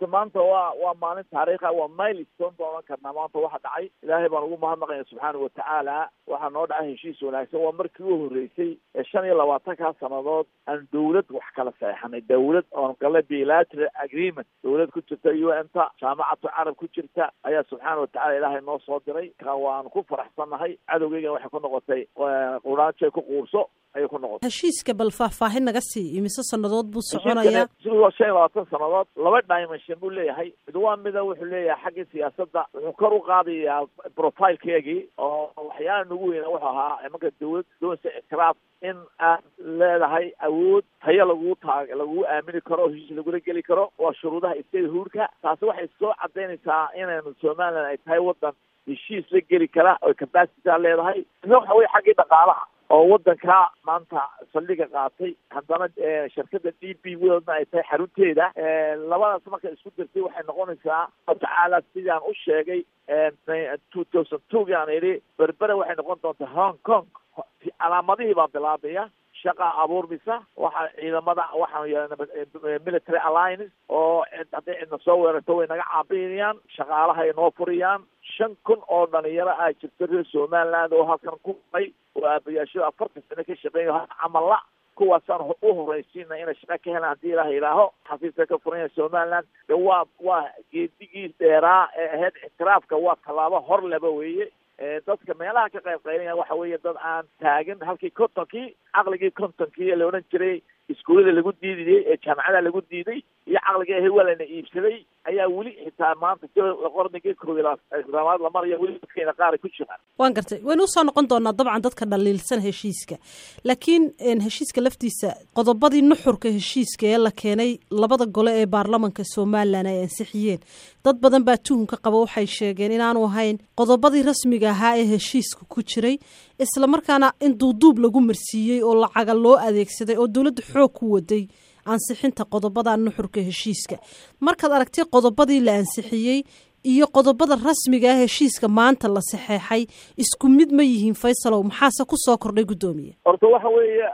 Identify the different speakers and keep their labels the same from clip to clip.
Speaker 1: horta maanta waa waa maalin taariikha waa milestone baan ohan karnaa maanta waxa dhacay ilaahay baan ugu mahadnaqaya subxaana watacaala waxaa noo dhacay heshiis wanaagsan waa markii u horreysay ee shan iyo labaatankaa sannadood aan dawlad wax kala saexanay dawlad oon gala bilateral agreement dawlad ku jirta u n ta jaamacatu carab ku jirta ayaa subxaana watacala ilaahay noo soo diray ka waan ku faraxsannahay cadowgeygana waxay ku noqotay quraanjay ku quurso ayay ku noqotay
Speaker 2: heshiiska bal faahfaahin naga sii imise sannadood buu soconayaa
Speaker 1: sidoo shan iyo labaatan sannadood laba dimension buu leeyahay mid waa mida wuxuu leeyahay xaggii siyaasadda wuxuu kor u qaadayaa profilkeegii oo waxyaala nagu weyna wuxuu ahaa imanka dawlad doonsa ictiraaf in aad leedahay awood tayo lagugu taag lagugu aamini karo oo heshiis lagula geli karo waa shuruudaha state huurka taasi waxay soo cadaynaysaa inaynu somaliland ay tahay waddan heshiis la geli kara oo capacitya leedahay ina waxa weye xaggii dhaqaalaha oo waddanka maanta saldhiga qaatay haddana shirkada d b worldna ay tahay xarunteeda labadaas marka isku dirtay waxay noqonaysaa tacaala sidaan u sheegay two thousand two aan idhi berbere waxay noqon doontaa hong kong calaamadihii baa bilaabaya shaqa abuurmisa waxaa ciidamada waxaanu yeelana military alliance oo hadday cidna soo weerarto way naga caabinayaan shaqaalahay noo furiyaan shan kun oo dhalinyaro ah jirto reer somaliland oo halkan ku may oo aabayaashada afartan sano ka shaqeeya camalla kuwaasaan u horeysiina inay shaqa ka helaan haddii ilaah ilaaho xafiiska ka furanya somaliland de waa waa geedigii dheeraa ee ahayd ictiraafka waa tallaabo hor leba weeye dadka meelaha ka qayb qaylaya waxa weeye dad aan taagin halkii kontonkii caqligii kontonkii ee la odhan jiray iskuullada lagu diidayay ee jaamacada lagu diiday iyo caqligii ahay waa lana iibsaday ayaa weli xitaa maanta qornigii koob iyo labaad la maraya weli dadkeena qaar ku jiraan
Speaker 2: waan gartay waynu usoo noqon doonaa dabcan dadka dhaliilsan heshiiska laakiin heshiiska laftiisa qodobadii nuxurka heshiiska ee la keenay labada gole ee baarlamanka somalilan ay ansixiyeen dad badan baa tuhunka qaba waxay sheegeen inaanu ahayn qodobadii rasmiga ahaa ee heshiiska ku jiray islamarkaana in duuduub lagu marsiiyey oo lacaga loo adeegsaday oo dowladda xoog ku waday ansixinta qodobada nuxurka heshiiska markaad aragtay qodobadii la ansixiyey iyo qodobada rasmiga ah heshiiska maanta la saxeexay isku mid ma yihiin faysalow maxaase kusoo kordhay guddoomiye
Speaker 1: horta waxa weeye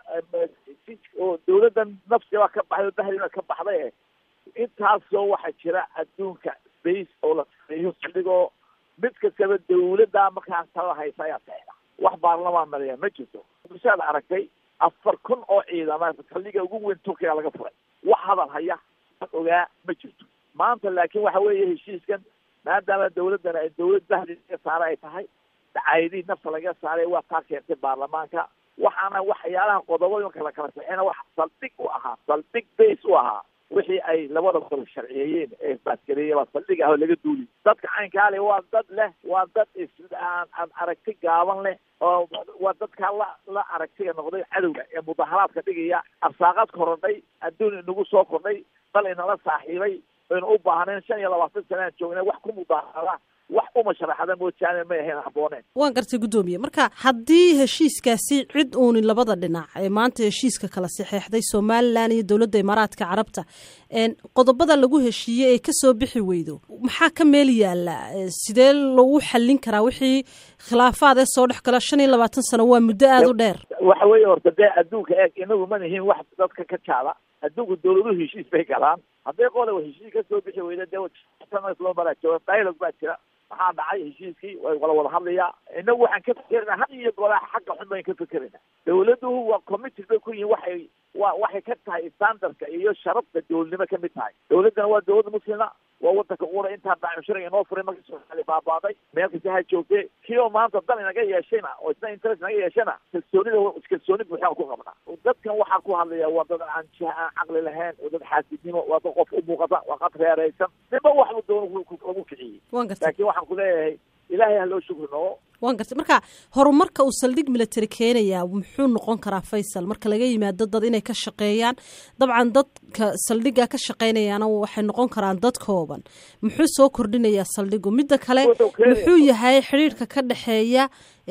Speaker 1: oo dawladdan nafsiba ka baxday oo bahdiba ka baxday intaasoo waxaa jira adduunka space oo la sameeyo saldhigoo mid kastaba dawladda markaa talada haysa ayaa saxda wax baarlamaan mariya ma jirto bishaad aragtay afar kun oo ciidama saldhiga ugu weyn turkiga laga furay wax hadal haya ogaa ma jirto maanta laakiin waxa weeye heshiiskan maadaama dawladdan ay dawlad bahdi laga saara ay tahay dacaayadihii nafta laga saaray waa taa keentay baarlamaanka waxaana waxyaalaha qodobada marka la kala saxina wax saldhig u ahaa saldhig base u ahaa wixii ay labada gol sharciyeeyeen ee baasgareeye baa saldhig ah oo laga duuli dadka caynkaale waa dad leh waa dad is aan aan aragti gaaban leh oo waa dadkaa la la aragtiga noqday cadowga ee mudaharaadka dhigaya arsaaqad korodhay adduun inagu soo kordhay dal inala saaxiibay aynu u baahnayn shan iyo labaatan sanaan joognay wax ku mudaharada wax uma sharaxada moojaane may ahayn habbooneen
Speaker 2: waan gartay guddoomiye marka haddii heshiiskaasi cid uunin labada dhinac ee maanta heshiiska kala saxeexday somalilan iyo dowladda imaaraadka carabta qodobada lagu heshiiyey ee kasoo bixi weydo maxaa ka meel yaala sidee lagu xallin karaa wixii khilaafaad ee soo dhex gala shan iyo labaatan sano waa muddo aada u dheer
Speaker 1: waxa weeye horta dee adduunka eeg inagu ma nihiin wax dadka ka jaada adduunku dawladuhu heshiis bay galaan hadday qole heshiis ka soo bixi weyda dee loo maraa jooga dialog baa jira maxaa dhacay heshiiskii way wala wada hadlayaa inagu waxaan ka fekerina had iyo golaa xagga xun bayn ka fekerina dawladuhu waa committed bay ku yihin waxay wa waxay ka tahay standardka iyo sharafta dowladnimo ka mid tahay dawladdana waa dawlad muslima waa wadanka qura intaa daacimshariga inoo furay markii soomaali baabaaday meel kasta ha joogtee kii oo maanta dan inaga yeeshayna oo isna interest inaga yeeshana kalsoonida kalsooni buuxaan ku qabnaa dadkan waxaa ku hadlaya waa dad aan jiha aan caqli lahayn waa dad xaasidnimo waa dad qof u muuqata waa qad reeraysan niba waxbu doono lagu kiciyey laakiin waxaan ku leeyahay ilaahay ha loo shukri noogo
Speaker 2: waan gartay marka horumarka uu saldhig military keenayaa muxuu noqon karaa faysal marka laga yimaado dad inay ka shaqeeyaan dabcan dadka saldhigga ka shaqeynayaana waxay noqon karaan dad kooban muxuu soo kordhinayaa saldhigu midda kale muxuu yahay xidhiirka ka dhexeeya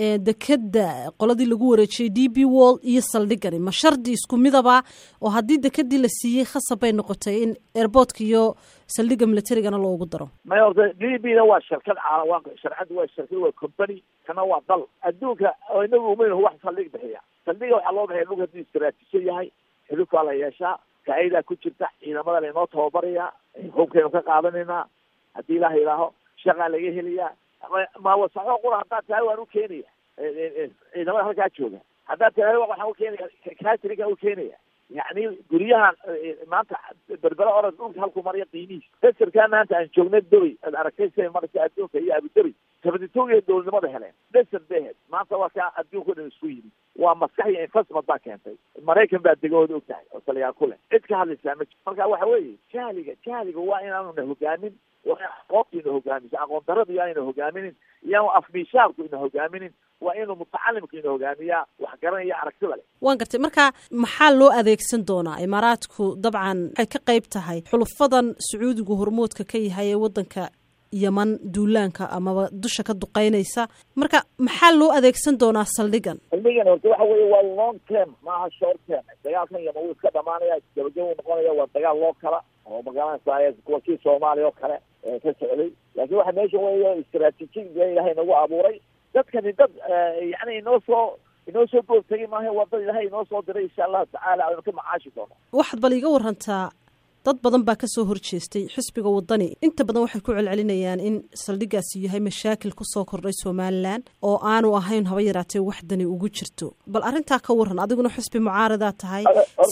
Speaker 2: dekeda qoladii lagu wareejiyey d b wall iyo saldhigani ma shardi isku midaba oo haddii dekedii la siiyey khasab bay noqotay in airboortka iyo saldhigga militarigana loogu daro
Speaker 1: may horta d b na waa shirkad waa sharcadda waa shirkad waa company kana waa dal adduunka inagu umaynahu wax saldhig bixiya saldhiga waxaa loo bixiya dhulka hadduu istaraatiijo yahay xilufaa la yeeshaa faa'idaa ku jirta ciidamada lainoo tababarayaa hubkaynu ka qaadanaynaa haddii ilaah idhaaho shaqaa laga helayaa maawasaxo qura haddaad tahay waan u keenaya ciidamada halkaa jooga haddaad tahay waxaan u keenaya kaasirikan u keenaya yacni guryaha maanta berbera orod dhulka halku marya qiimihiis desarkaa maanta aan joogna doy ad aragtay siday maraysa adduunka iyo abudabi sabaditoogiya dowladnimada heleen desar bay ahayd maanta waa kaa adduunka o dhan isku yimid waa maskax iyo investment baa keentay maraykan baa degahooda og tahay oo taliyaa ku leh cid ka hadlaysaa ma jir marka waxa weeye jahliga jahliga waa inaanu na hogaamin waa in aqoonta ina hogaamiso aqoon daradu yaa ina hogaaminin iyaanu afmiishaarku ina hogaaminin waa inuu mutacalimku ina hogaamiyaa wax garanaya aragtida leh
Speaker 2: waan gartay marka maxaa loo adeegsan doonaa imaaraadku dabcan waxay ka qayb tahay xulufadan sacuudigu hormoodka ka yahay ee waddanka yeman duulaanka amaba dusha ka duqeynaysa marka maxaa loo adeegsan doonaa saldhigan
Speaker 1: saldhigan horta waxa weeye waa long term maaha short term dagaalkan yeman wuu iska dhamaanaya gabagaba noqonaya waa dagaal loo kala oo magaranaysa kuwa kii soomaaliya oo kale ka socday laakiin waxa meesha weeya istraatiijiga ilahay nagu abuuray dadkani dad yani inoo soo inoo soo goobtagay maaha waa dad ilahay inoo soo diray insha allahu tacaala aynu ka macaashi doono
Speaker 2: waxaad bal iga warantaa dad badan baa kasoo horjeestay xisbiga wadani inta badan waxay ku celcelinayaan in saldhigaasi yahay mashaakil kusoo kordhay somalilan oo aanu ahayn haba yaraatee waxdani ugu jirto bal arrintaa ka waran adiguna xisbi mucaaradaa tahay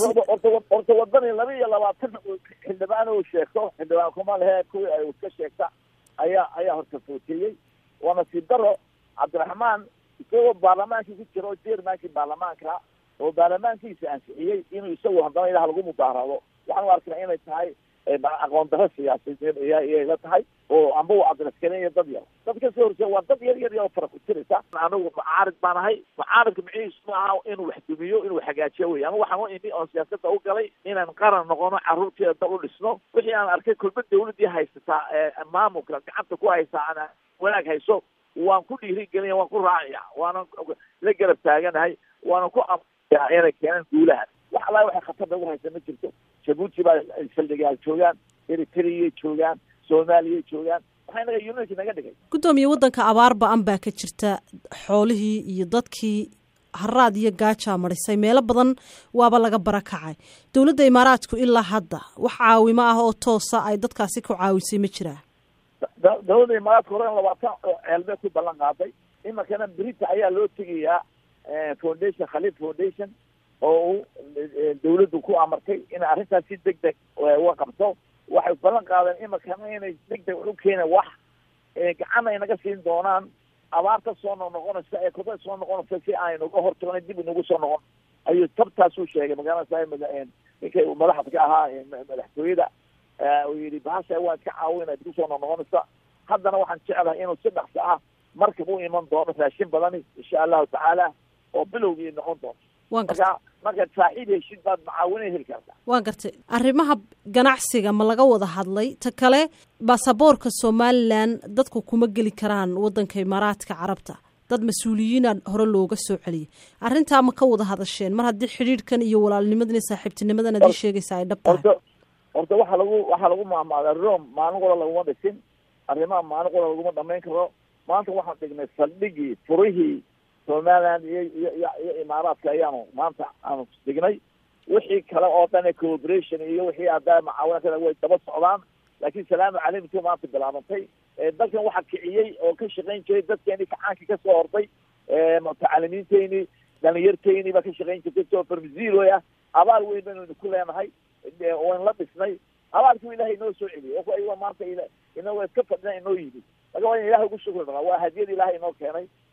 Speaker 1: horta wadani laba iyo labaatan xildhibaan uu sheegto xildhibaan kuma lehe kuwii ay iska sheegta ayaa ayaa horta footeeyey waa nasiib daro cabdiraxmaan isagoo baarlamaankii ku jira oo jermankii baarlamaanka oo baarlamaankiisa ansixiyey inuu isagu haddana ilaha lagu mudaarado waxaan u arkana inay tahay aqoon daro siyaasadeed iyay la tahay oo amba u adreskaneeya dad yar dad kasoo horjeeda waa dad yar yar yar fara ku tiraysa anigu mucaarid baan ahay mucaaridka micihiisu ma aha inuu wax dumiyo inuu hagaajiyo wey anigu waxaan u imi oon siyaasada u galay inaan qaran noqono carruurteeda dal u dhisno wixii aan arkay kulba dawladii haysataa maamulka gacanta ku haysaa aan wanaag hayso waan ku dhiirigelina waan ku raacaya waana la garab taaganahay waana ku amaya inay keenaan guulahan wax alla waxay khatarda ugu haysa ma jirto jabuuti baa saldhigaal joogaan eritreyay joogaan soomaaliyay joogaan waxay naga unity naga dhigay
Speaker 2: guddoomiye waddanka abaar ba-an baa ka jirta xoolihii iyo dadkii haraad iyo gaajaa marisay meelo badan waaba laga barakacay dowladda imaaraadku ilaa hadda wax caawimo ah oo toosa ay dadkaasi ku caawisay ma jiraa
Speaker 1: dowladda imaaraadka horen labaatan ceelbee ku ballan qaaday iminkana brita ayaa loo tegayaa foundation khaliid foundation oo uu dawladdu ku amartay inay arrintaas si deg deg uga qabto waxay ballan qaadeen iminkana inay deg deg u keena wax gacan ay naga siin doonaan abaarta soo noqnoqonaysa ee kuda soo noqonaysa si aynuga hortagno dib inagu soo noqon ayuu tabtaasuu sheegay magaalada ninkay madaxda ka ahaa madaxtooyada uu yihi bahasha waan iska caawina dib usoo noqnoqonaysa haddana waxaan jeclahay inuu si dhaqso ah markab u iman doono raashin badani insha allahu tacaala oo bilowgii noqon doonto marka markaad saaxiib heshid baad macaawina heli kartaa
Speaker 2: waan gartay arrimaha ganacsiga ma laga wada hadlay ta kale baasaboorka somalilan dadku kuma geli karaan waddanka imaaraadka carabta dad mas-uuliyiina hore looga soo celiyay arrintaa ma ka wada hadasheen mar haddii xidhiidhkan iyo walaalnimadan iyo saaxiibtinimadan ad ii sheegaysa ay dhab tahay
Speaker 1: horta horta waxaa lagu waxaa lagu maamaadaa rome maalin qora laguma dhisin arrimaha maalin qora laguma dhamayn karo maanta waxaan dhignay saldhigii furihii somaliland iyo iyo iyo iyo imaaraadka ayaanu maanta aanu dhignay wixii kale oo dhan cooperation iyo wixii haddaa macaawina kale way daba socdaan laakiin salaamu calaykum maanta bilaabantay dalkan waxaa kiciyey oo ka shaqayn jiray dadkeeni kacaankii kasoo hortay mutacalimiinteyni dhalinyarteyni baa ka shaqayn jirtay soo farmziroy ah abaal weyn baynu ku leenahay waan la dhisnay abaalkii ilahay inoo soo celiyay ayagoo maanta inagoo iska fadhina inoo yimid marka waa in ilahay ugu shukri dhaqa waa hadiyad ilahay inoo keenay